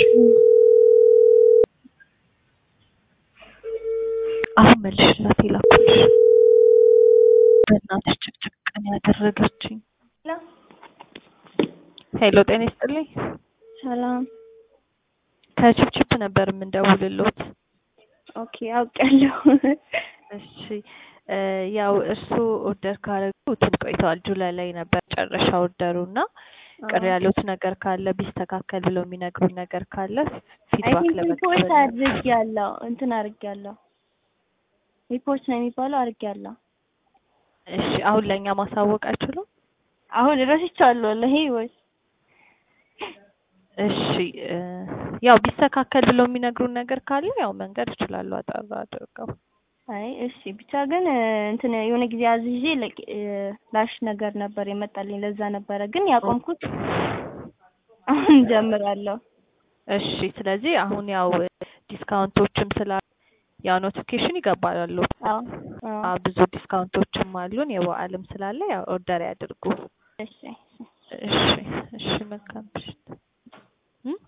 አሁን መልሽላት የላኩልሽ። በእናትሽ ጭቅጭቅ ነው ያደረገችኝ። ሄሎ ጤና ይስጥልኝ። ሰላም። ከችፕችፕ ነበር የምንደውልሎት። ኦኬ አውቃለሁ። እሺ እ ያው እርሱ ኦርደር ካረጉ እንትን ቆይተዋል። ጁላይ ላይ ነበር መጨረሻ ኦርደሩ እና ቅር ያሉት ነገር ካለ ቢስተካከል ብለው የሚነግሩን ነገር ካለ አይ ፊድባክ ቲንክ ለመቀበል ሪፖርት ነበር። አድርጌያለሁ። እንትን አድርጌያለሁ። ሪፖርት ነው የሚባለው አድርጌያለሁ። እሺ አሁን ለእኛ ማሳወቅ አይችሉም? አሁን ረስቼዋለሁ ወላሂ ወይ እሺ እ ያው ቢስተካከል ብለው የሚነግሩን ነገር ካለ ያው መንገድ ይችላሉ አጠር አድርገው። አይ እሺ ብቻ ግን እ እንትን የሆነ ጊዜ አዝዤ ለቅ- እ ላሽ ነገር ነበር የመጣልኝ ለዛ ነበረ ግን ያቆምኩት አሁን ጀምራለሁ። እሺ ስለዚህ አሁን ያው ዲስካውንቶችም ስላሉ ያው ኖቲፊኬሽን ይገባሉ። አዎ አዎ አዎ ብዙ ዲስካውንቶችም አሉን የበዓልም ስላለ ያው ኦርደር ያድርጉ። እሺ እሺ እሺ መልካም ምሽት።